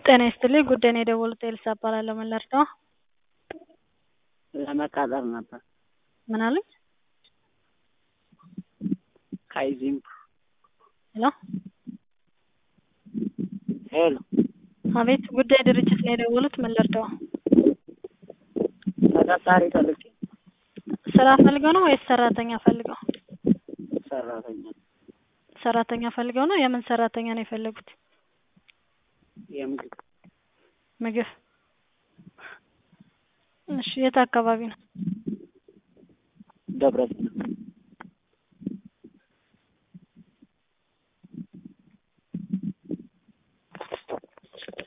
ጤና ይስጥልኝ ጉዳይ ነው የደወሉት ኤልሳ እባላለሁ ምን ልርዳዎ ለመቃጠር ነበር ምን አሉኝ ካይዚንግ ሄሎ ሄሎ አቤት ጉዳይ ድርጅት ነው የደወሉት ምን ልርዳዎ ተቀጣሪ ፈልጌ ስራ ፈልገው ነው ወይስ ሰራተኛ ፈልገው ሰራተኛ ሰራተኛ ፈልገው ነው የምን ሰራተኛ ነው የፈለጉት የምግብ ምግብ እሺ የት አካባቢ ነው ደብረ ሲና